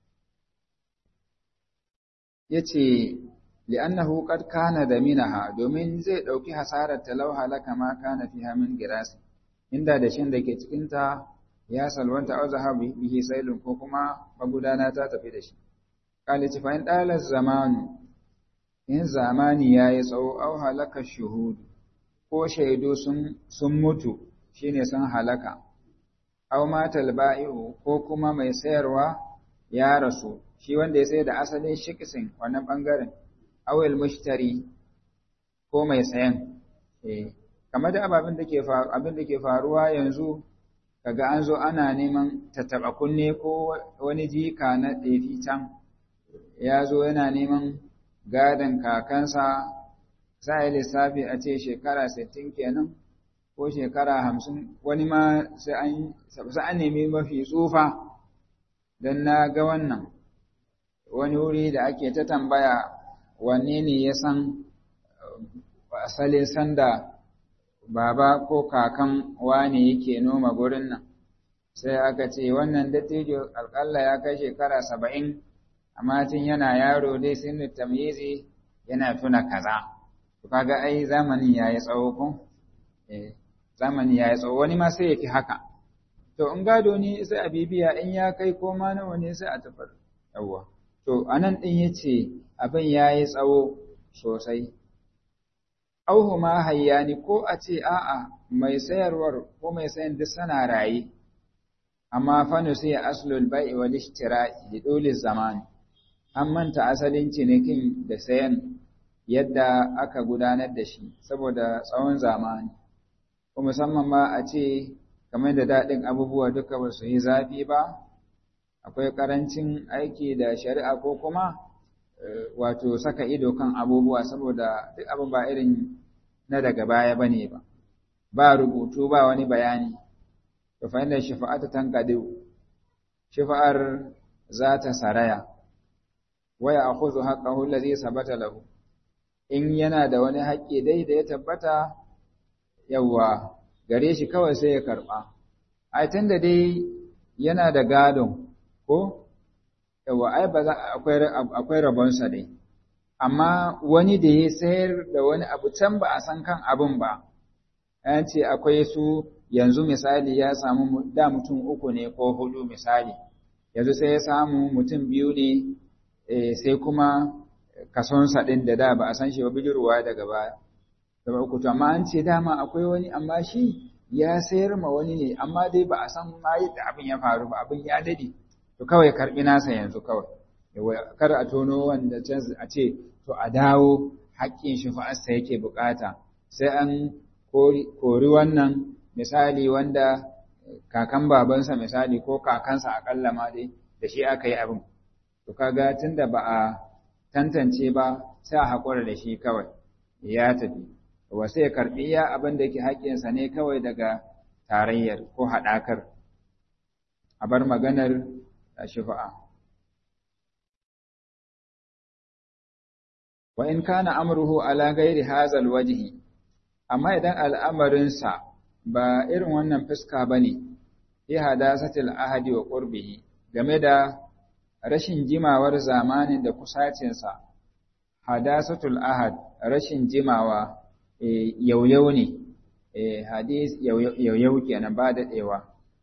ya ce li'annahu qad kana da minaha domin zai ɗauki hasarar talau halaka ma kana fiha min girasi inda da shin da ke cikin ta ya salwanta au zahabi bihi sailun ko kuma magudana ta tafi da shi qala ci fa in dalal zamanu in zamani ya yi tsawo au halaka shuhudu ko shaidu sun mutu shine sun halaka au matal ba'i'u ko kuma mai sayarwa ya rasu shi wanda ya sayar da asalin shikisin wannan bangaren awil mushtari ko mai sayan eh kamar da ababin da ke abin da ke faruwa yanzu kaga an zo ana neman tattaba kunne ko wani jika na ɗefi can ya zo yana neman gadon kakansa za a yi lissafi a ce shekara sittin kenan ko shekara hamsin wani ma sai an nemi mafi tsufa don na ga wannan wani wuri da ake ta tambaya wanne ne ya san asalin sanda baba ko kakan wane yake noma gurin nan sai aka ce wannan dattijo alƙalla ya kai shekara saba'in amma tun yana yaro dai sun tamyizi yana tuna kaza to kaga ai zamanin yayi tsawo ko eh zamanin yayi tsawo wani ma sai yafi haka to in gado ne sai a bibiya in ya kai ko ma nawa ne sai a tafar yawa to anan din yace abin yayi tsawo sosai auhu ma hayyani ko a ce a'a mai sayarwar ko mai sayan duk sana raye amma fa sai aslul bai'i wal ishtira'i li dole zamani an manta asalin cinikin da sayan yadda aka gudanar da shi saboda tsawon zamani ko musamman ma a ce kamar da daɗin abubuwa duka ba su yi zafi ba akwai ƙarancin aiki da shari'a ko kuma wato saka ido kan abubuwa saboda duk abin ba irin na daga baya bane ba ba rubutu ba wani bayani to fa inda shafa'atu tanqadu shafa'ar za ta saraya waya akhudhu haqqahu allazi sabata lahu in yana da wani haƙƙi dai da ya tabbata yawa gare shi kawai sai ya karba ai tunda dai yana da gadon ko yawa ai ba za akwai akwai rabonsa dai amma wani da ya sayar da wani abu can ba a san kan abin ba an ce akwai su yanzu misali ya samu da mutum uku ne ko hudu misali yanzu sai ya samu mutum biyu ne sai kuma kasonsa ɗin da da ba a san shi ba bijirwa daga baya da uku to amma an ce dama akwai wani amma shi ya sayar ma wani ne amma dai ba a san ma yadda abin ya faru ba abin ya dade to kawai karbi nasa yanzu kawai kar a tono wanda can a ce to a dawo haƙƙin shi fa'asta yake bukata sai an kori wannan misali wanda kakan babansa misali ko kakansa akalla ma dai da shi aka yi abin to kaga tunda ba a tantance ba sai a haƙura da shi kawai ya tafi wa sai karɓi ya abin da ke haƙƙinsa ne kawai daga tarayyar ko haɗakar a bar maganar shifa'a wa in kana amruhu ala ghairi hazal wajhi amma idan al'amarinsa ba irin wannan fuska bane fi hadasatil ahadi wa qurbihi game da rashin jimawar zamanin da kusacinsa hadasatul ahad rashin jimawa yauyau ne hadis yauyau kenan ba daɗewa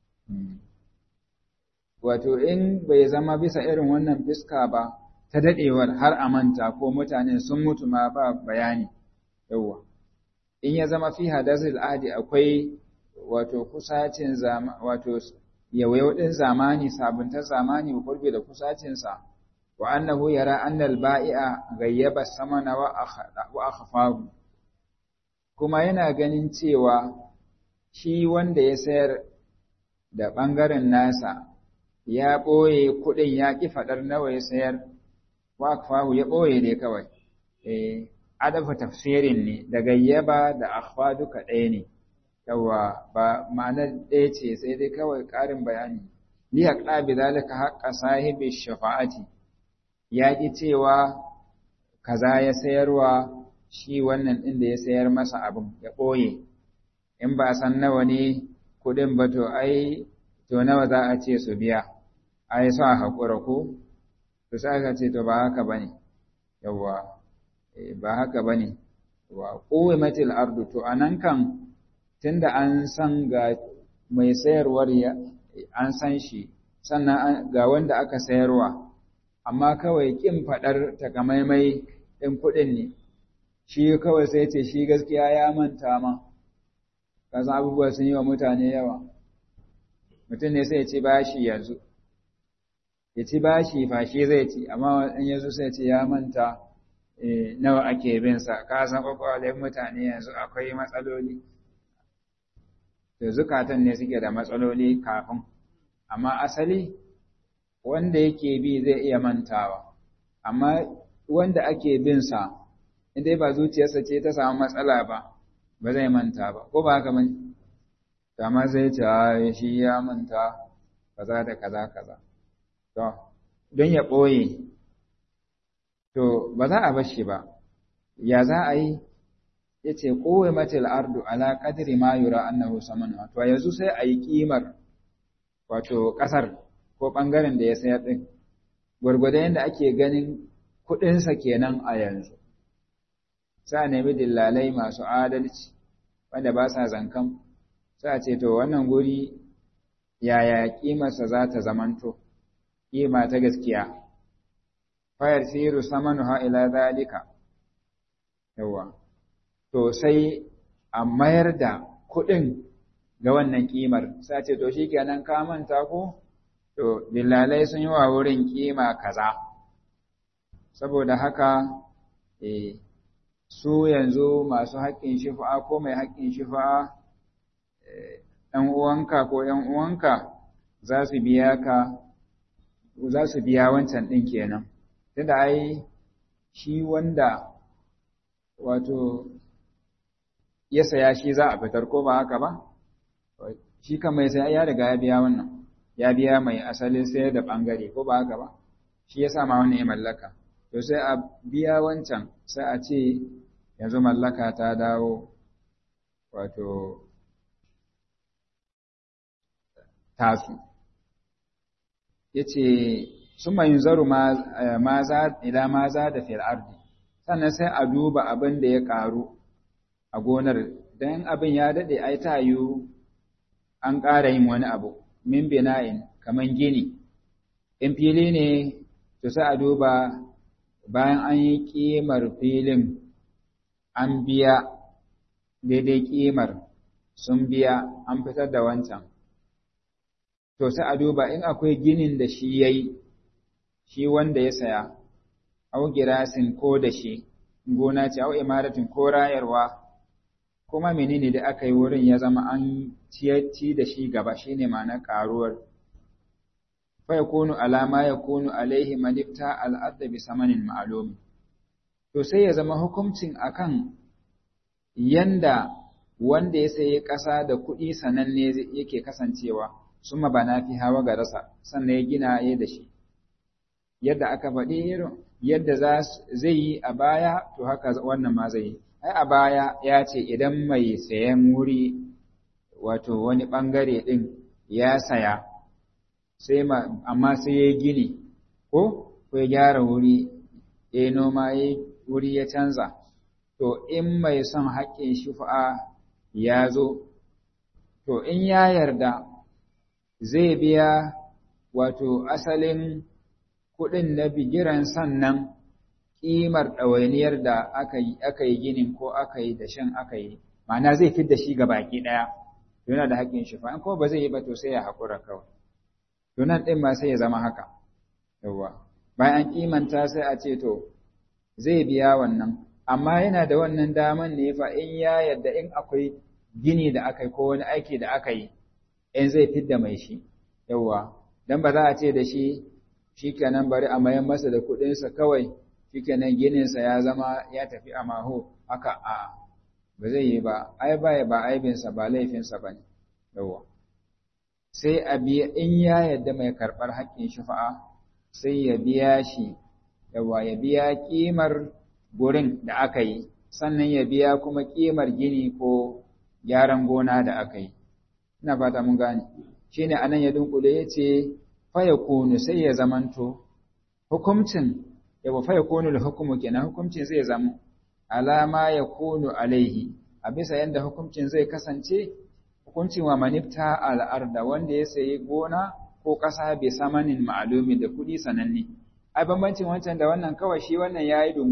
wato in bai zama bisa irin wannan fiska ba ta daɗewar har a manta ko mutane sun mutu ma ba bayani yawa in ya zama fi hadasul ahdi akwai wato kusacin zama wato yauyau din zamani sabuntar zamani wa qurbi da kusacin sa wa annahu yara anna al-ba'i'a ghayyaba samana wa akhfahu kuma yana ganin cewa shi wanda ya sayar da ɓangaren nasa ya ɓoye kuɗin ya ƙi faɗar nawa ya sayar wa akfahu ya ɓoye ne kawai eh adafa tafsirin ne da gayyaba da akhfa duka ɗaya ne yawa ba ma'anar ɗaya ce sai dai kawai ƙarin bayani li haqqa bi zalika haqqa sahibi shafa'ati ya ƙi cewa kaza ya sayarwa shi wannan ɗin da ya sayar masa abin ya ɓoye in ba a san nawa ne kuɗin ba to ai to nawa za a ce su biya ai sa haƙura ko to sai aka ce to ba haka bane yawa ba haka bane wa quwmatil ardu to anan kan tunda an san ga mai sayarwar ya an san shi sannan ga wanda aka sayarwa amma kawai kin fadar takamaimai ɗin kuɗin ne shi kawai sai ce shi gaskiya ya manta ma kasan abubuwa sun yi wa mutane yawa mutum ne sai ya ci bashi yanzu ya ci bashi fa shi zai ci amma in yanzu sai ce ya manta nawa ake bin sa ka san kwakwalen mutane yanzu akwai matsaloli da zukatan ne suke da matsaloli kafin amma asali wanda yake bi zai iya mantawa amma wanda ake bin sa indai ba zuciyarsa ce ta samu matsala ba ba zai manta ba ko ba haka bane to amma zai ce shi ya manta kaza da kaza kaza to don ya ɓoye to ba za a bar shi ba ya za a yi ya ce kowai matil ardu ala kadiri ma yura annahu saman to yanzu sai a yi kimar wato ƙasar ko ɓangaren da ya sayar ɗin gwargwadon yadda ake ganin kuɗinsa kenan a yanzu sa nemi dillalai masu adalci wanda ba sa zankan sa ce to wannan guri yaya kimarsa za ta zamanto kima ta gaskiya fayar siru samanuha ila zalika yawa to sai a mayar da kuɗin ga wannan kimar sai ce to shikenan ka manta ko to dillalai sun yi wa wurin kima kaza saboda haka eh su yanzu masu haƙƙin shifa ko mai haƙƙin shifa ɗan uwanka ko ‘yan uwanka za su biya ka za su biya wancan ɗin kenan tunda ai shi wanda wato ya saya shi za a fitar ko ba haka ba shi kan mai sai ya riga ya biya wannan ya biya mai asalin sayar da ɓangare ko ba haka ba shi ya sa ma wannan ya mallaka to sai a biya wancan sai a ce yanzu mallaka ta dawo wato tasu ya ce sun mai zaru ma za ila ma za da fil ardi sannan sai a duba abin da ya ƙaru a gonar don abin ya daɗe ai ta yiwu an ƙara yin wani abu min bina'in kaman gini in fili ne to sai a duba bayan an yi ƙimar filin an biya daidai ƙimar sun biya an fitar da wancan to sai a duba in akwai ginin da shi ya yi shi wanda ya saya au girasin ko da shi gona ce au imaratin ko rayarwa kuma menene da aka yi wurin ya zama an ci da shi gaba shine ma'ana karuwar fa yakunu alama yakunu alaihi manifta al'adda bi samanin ma'lum to sai ya zama hukuncin akan yanda wanda ya sayi ƙasa da kuɗi sananne yake kasancewa summa bana fi hawa ga rasa sannan ya gina ya da shi yadda aka faɗi irin yadda zai yi a baya to haka wannan ma zai yi ai a baya ya ce idan mai sayan wuri wato wani ɓangare ɗin ya saya sai amma sai ya gini ko ko ya gyara wuri ya noma ya wuri ya canza to in mai son haƙƙin shufa'a ya zo to in ya yarda zai biya wato asalin kuɗin na bigiran sannan ƙimar ɗawainiyar da aka yi ginin ko aka yi dashen aka yi ma'ana zai fi da shi ga baki ɗaya yana da haƙƙin shi fa ko ba zai yi ba to sai ya haƙura kawai to nan ɗin ma sai ya zama haka yawwa bayan an ƙimanta sai a ce to zai biya wannan amma yana da wannan daman ne fa in ya yadda in akwai gini da aka yi ko wani aiki da aka yi in zai fidda mai shi yawwa dan ba za a ce da shi shikenan bari a mayan masa da kuɗinsa kawai shikenan gininsa ya zama ya tafi a maho haka a ba zai yi ba ai ba ba aibinsa ba laifinsa ba ne yawa sai a biya in ya yadda mai karɓar haƙƙin shufa'a sai ya biya shi yawa ya biya ƙimar gurin da aka yi sannan ya biya kuma ƙimar gini ko gyaran gona da aka yi ina fata mun gane shine anan ya dunkule ya ce fa yakunu sai ya zamanto hukuncin yawa fa yakunu hukumu kenan hukuncin zai zama alama yakunu alaihi a bisa yanda hukuncin zai kasance hukuncin wa manifta al'arda wanda ya sayi gona ko ƙasa bai samanin ma'alumi da kuɗi sananne ai bambancin wancan da wannan kawai shi wannan yayi dungu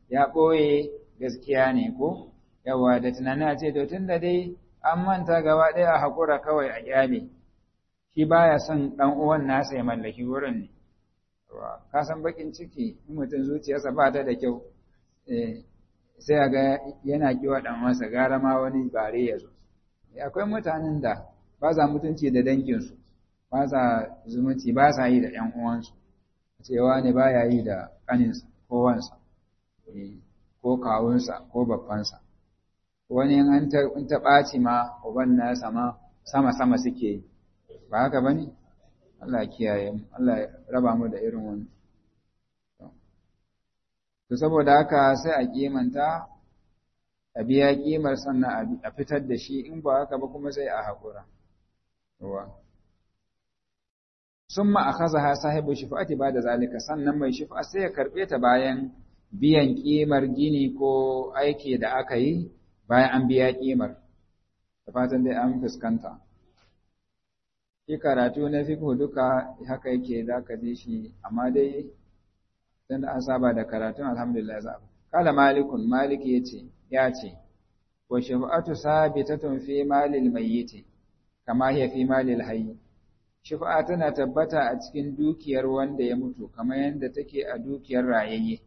ya ɓoye gaskiya ne ko yawa da tunani a ce to tun da dai an manta gaba ɗaya a haƙura kawai a ƙyale shi baya son ɗan uwan nasa ya mallaki wurin ne ka san bakin ciki in mutum zuciyarsa ba ta da kyau sai a ga yana kiwa ɗan masa gara ma wani bare ya zo akwai mutanen da ba sa mutunci da danginsu ba sa zumunci ba sa yi da ‘yan uwansu cewa ne ba ya yi da ƙaninsa ko wansa ko kawunsa ko babbansa wani in ta ɓaci ma uban na sama sama suke yi ba haka ba ne Allah kiyaye mu Allah raba mu da irin wani to saboda haka sai a kimanta a biya kimar sannan a fitar da shi in ba haka ba kuma sai a haƙura sun ma a kaza ha sahibu shifa'ati ba da zalika sannan mai shifa sai ya karɓe ta bayan biyan kimar gini ko aiki da aka yi bayan an biya kimar da fatan dai an fuskanta shi karatu na fiqh duka haka yake za ka ji shi amma dai dan an saba da karatun alhamdulillah za kala malikun malik yace ya ce wa shafa'atu sabitatun fi malil mayyit kama hiya fi malil hayy shafa'a tana tabbata a cikin dukiyar wanda ya mutu kamar yadda take a dukiyar rayayye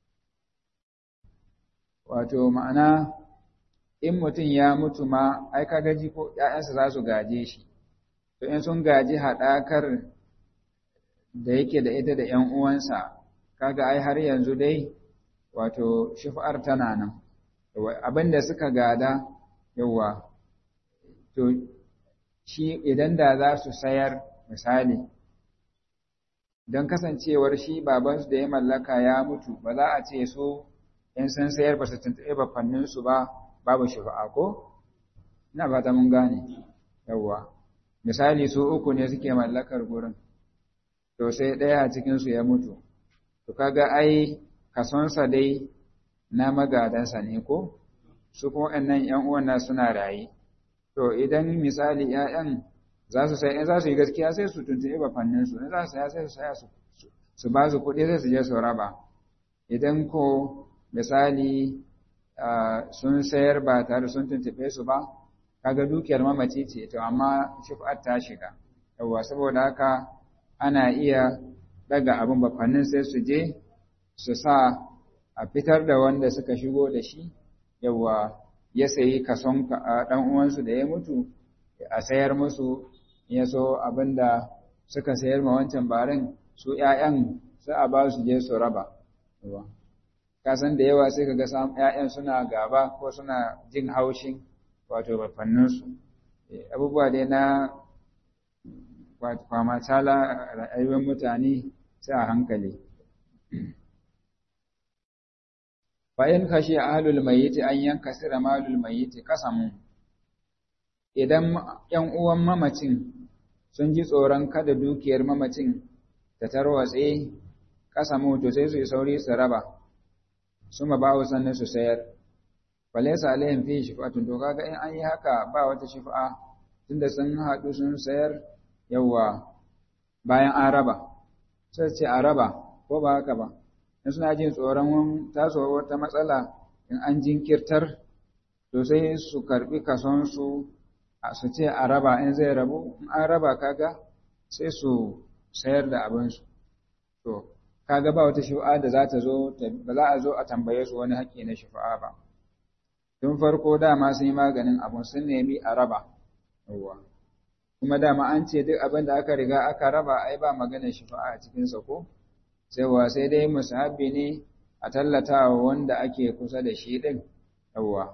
wato ma'ana in mutum ya mutu ma ai ka gaji ko ƴaƴansa za su gaje shi to in sun gaji haɗakar da yake da ita da ƴan uwansa kaga ai har yanzu dai wato shifa'ar tana nan abin da suka gada yawa to shi idan da za su sayar misali don kasancewar shi babansu da ya mallaka ya mutu ba za a ce so in sun sayar ba su tuntuɓe bafanninsu ba babu shifa'a ko? ina fata mun gane yawa misali su uku ne suke mallakar gurin to sai ɗaya a cikinsu ya mutu to kaga ai kasonsa dai na magadansa ne ko su kuma waɗannan ‘yan uwan suna raye to idan misali ‘ya'yan za su sai in za su yi gaskiya sai su tuntuɓe bafanninsu in za su saya sai su saya su ba su kuɗi sai su je su raba idan ko misali sun sayar ba tare sun tuntuɓe su ba kaga dukiyar mamaci ce to amma shuf'at ta shiga yawwa saboda haka ana iya daga abin bafannin sai su je su sa a fitar da wanda suka shigo da shi yawwa ya sayi kason ɗan uwansu da ya mutu a sayar musu ya so abinda suka sayar ma wancan barin su ‘ya'yan sai a ba su je su raba kasan da yawa sai kaga ‘ya'yan suna gaba ko suna jin haushin wato bafanninsu abubuwa dai na kwamatala rayuwar mutane sai a hankali bayan kashe ahlul mayyiti an yanka sira malul mayyiti kasamu idan ‘yan uwan mamacin sun ji tsoron kada dukiyar mamacin ta tarwatse kasamu to sai su yi sauri su raba su ma bawo sannan su sayar falaisa alaihim fi shifatun to kaga in an yi haka ba wata shifa tunda sun haɗu sun sayar yawa bayan an raba sai ce a raba ko ba haka ba in suna jin tsoron tasowar wata matsala in an jinkirtar to sai su karbi kasonsu su ce a raba in zai rabu in an raba kaga sai su sayar da abinsu to kaga ba wata shifa'a da za ta zo ba za a zo a tambaye su wani haƙƙi na shifa'a ba tun farko dama sun yi maganin abun sun nemi a raba yawwa kuma dama an ce duk abin da aka riga aka raba ai ba maganar shifa'a a cikinsa ko sai sai dai musahabi ne a tallata wa wanda ake kusa da shi ɗin yawwa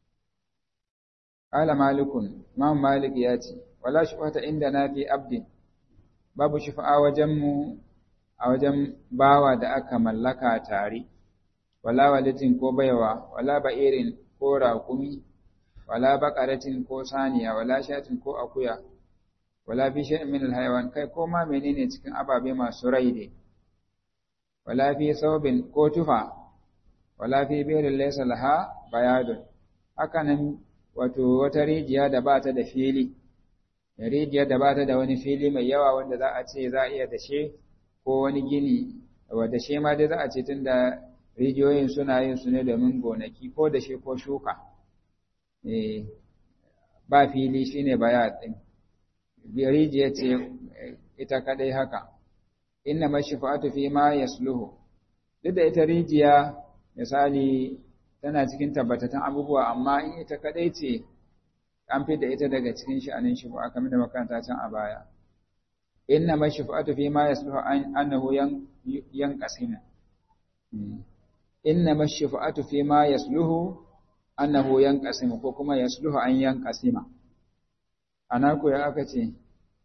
Ƙala malikun, Imam Malik ya ce, Wala shufata inda na fi abdin, babu shufa'a wajenmu a wajen bawa da aka mallaka tare, wala walitin ko baiwa, wala ba'irin ko raƙumi, wala baƙaratin ko saniya, wala shatin ko akuya, wala fi shi'in min alhaiwan kai ko ma menene cikin ababe masu rai ne, wala fi saubin ko tufa, wala fi birin laysa laha bayadun, hakanan wato wata rijiya da ba ta da fili, rijiyar da ba ta da wani fili mai yawa wanda za a ce za a iya dashe ko wani gini, wa dashe ma dai za a ce tun da rijiyoyin suna yin su ne domin gonaki ko da shi ko shuka ba fili shine baya din rijiya ce ita kadai haka inna mashifa'atu fi ma yasluhu duk da ita rijiya misali tana cikin tabbatattun abubuwa amma in ita kadai ce an fi da ita daga cikin sha'anin shi ba kamar da makaranta can a baya inna mashifa'atu fi ma yasluhu annahu yan yanqasimu inna mashifa'atu fi ma yasluhu annahu yanqasimu ko kuma yasluhu an yanqasima ana ko ya aka ce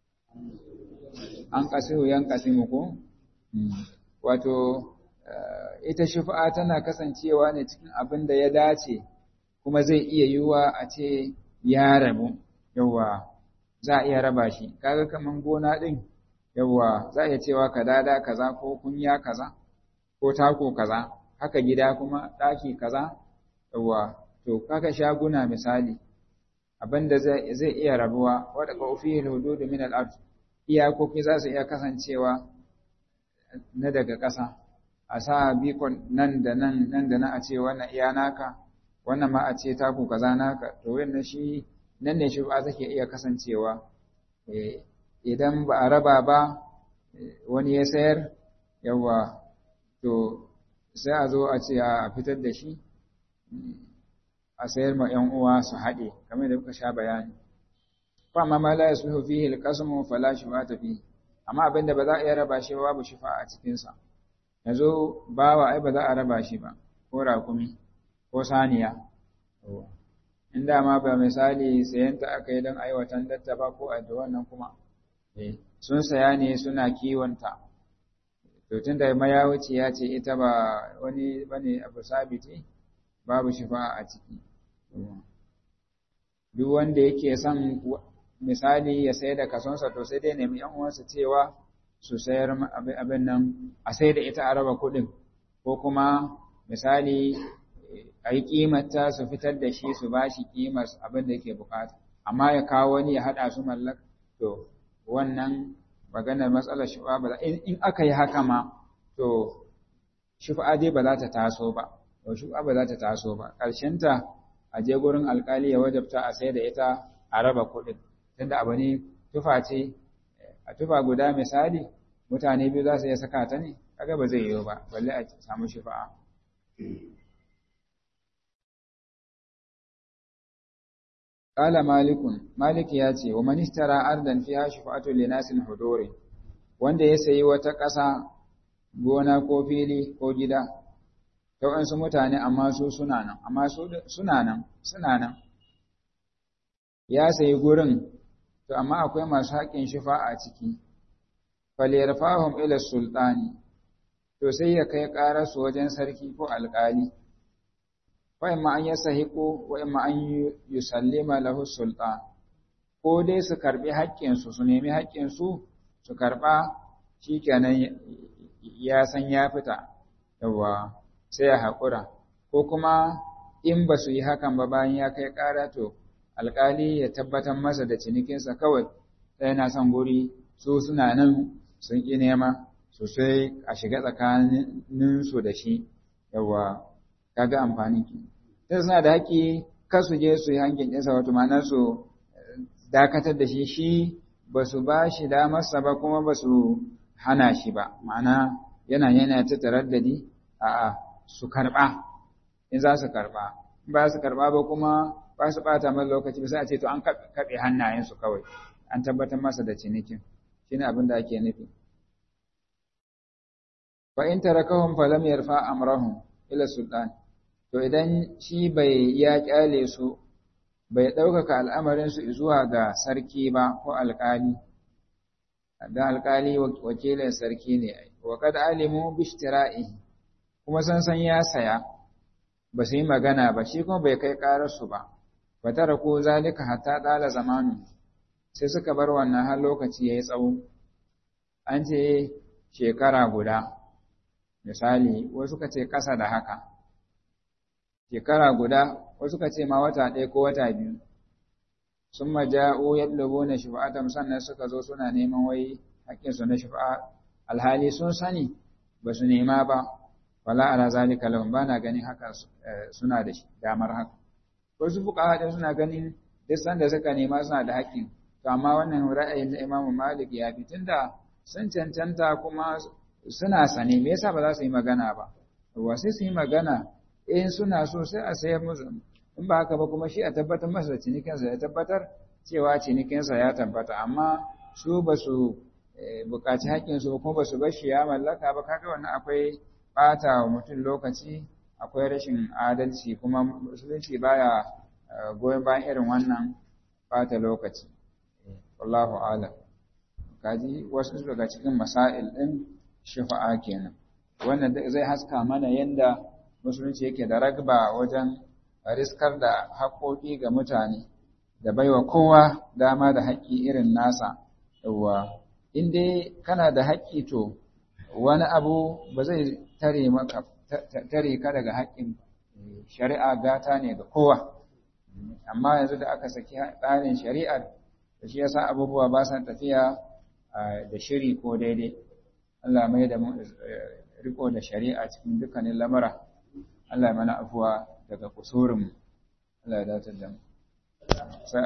an kasihu yanqasimu ko wato ita shufa'a tana kasancewa ne cikin abin da ya dace kuma zai iya yiwuwa a ce ya rabu yawa za a iya raba shi kaga kaman gona din yawa za a iya cewa kadada kaza ko kunya kaza ko tako kaza haka gida kuma daki kaza yawa to kaga shaguna misali abinda zai zai iya rabuwa wadda ka fi hudud min al-ard iyakoki za su iya kasancewa na daga ƙasa a sa bikon nan da nan nan da nan a ce wannan iya naka wannan ma a ce taku kaza naka to wannan shi nan ne shi ba take iya kasancewa idan ba a raba ba wani ya sayar yawa to sai a zo a ce a fitar da shi a sayar ma ‘yan uwa su haɗe kamar da muka sha bayani fa amma ma la yasluhu fihi al-qasmu fala shufata fihi amma abinda ba za a iya raba shi ba babu shufa a cikin sa yazo bawa ai ba za a raba shi ba ko rakumi ko saniya in ma ba misali sayan ta aka yi don aiwatan datta ba ko a wannan kuma sun saya ne suna kiwonta to tunda mayawuci ya ce ita ba wani bane abu sabiti babu shifa a ciki duk wanda yake son misali ya sayar da kasonsa to sai dai nemi yan uwansa cewa su sayar abin nan a sai da ita a raba kuɗin ko kuma misali a yi ƙimata su fitar da shi su ba shi ƙimar abin da yake bukata amma ya kawo wani ya haɗa su mallaka to wannan maganar matsalar shufa ba in aka yi haka ma to shufa dai ba za ta taso ba to shufa ba za ta taso ba ƙarshenta a je gurin alƙali ya wajabta a sai da ita a raba kuɗin tunda abu ne tufa ce a tufa guda misali mutane biyu za su iya saka ta ne kaga ba zai yiwu ba balle a samu shufa'a Ƙala Malikun, Malik ya ce, wa manistara ardan fiha shufa'atu li nasin huduri, wanda ya sayi wata ƙasa, gona ko fili ko gida, ta waɗansu mutane amma su suna nan, amma su suna nan, suna nan. Ya sayi gurin, to amma akwai masu haƙƙin shufa a ciki, faliyarfahum ila sultani, to sai ya kai ƙararsu wajen sarki ko alƙali. wa'imma an yasahiqu wa'imma an yusallima lahu sultan ko dai su karbi haƙƙinsu su nemi haƙƙinsu su karba shikenan ya san ya fita yawa sai ya haƙura ko kuma in ba su yi hakan ba bayan ya kai ƙara to alƙali ya tabbatar masa da cinikinsa kawai sai na son guri su suna nan sun ƙi nema sosai a shiga tsakaninsu da shi yawa kaga amfanin ki sai suna da haƙi kar su je su yi hankin ɗinsa wato ma'ana su dakatar da shi shi ba su ba shi damarsa ba kuma ba su hana shi ba ma'ana yana yana ta taraddadi a'a su karɓa in za su karɓa in ba su karɓa ba kuma ba su ɓata masa lokaci ba sai a ce to an kaɓe hannayensu kawai an tabbatar masa da cinikin shine abin da ake nufi fa in tarakahum falam yarfa amrahum ila sultan to idan shi bai ya kyale su bai ɗaukaka al'amarinsu zuwa ga sarki ba ko alƙali da alƙali wakilin sarki ne wa kad alimu bishtira'i kuma san san ya saya ba su yi magana ba shi kuma bai kai ƙararsu ba ba tara ko zalika hatta ɗala zamanu sai suka bar wannan har lokaci ya yi tsawo an ce shekara guda misali wasu ka ce ƙasa da haka shekara guda wasu ka ce ma wata ɗaya ko wata biyu sun maja'u yadlubu na shufa'atam sannan suka zo suna neman wai haƙƙinsu na shufa'a alhali sun sani ba su nema ba wala ala zalika lahum bana ganin haka suna da damar haka wasu fuqaha din suna ganin duk sanda suka nema suna da haƙƙin to amma wannan ra'ayin na Imam Malik ya fi tunda sun cancanta kuma suna sane me yasa ba za su yi magana ba wa sai su yi magana in suna so sai a sayar musu in ba haka ba kuma shi a tabbatar masa da cinikinsa ya tabbatar cewa cinikinsa ya tabbata amma su ba su buƙaci haƙƙinsu kuma ba su bar shi ya mallaka ba kaga wannan akwai ɓata wa mutum lokaci akwai rashin adalci kuma musulunci baya goyon bayan irin wannan ɓata lokaci wallahu alam kaji wasu daga cikin masail ɗin shafa'a kenan wannan zai haska mana yadda musulunci yake da ragba wajen riskar da haƙoƙi ga mutane da baiwa kowa dama da haƙƙi irin nasa yawwa in dai kana da haƙƙi to wani abu ba zai tare maka tare ka daga haƙƙin shari'a gata ne ga kowa amma yanzu da aka saki tsarin shari'ar da shi yasa abubuwa ba sa tafiya da shiri ko daidai Allah mai da mu riko da shari'a cikin dukkanin lamura Allah mana afuwa daga kusurin Allah ya dace da mu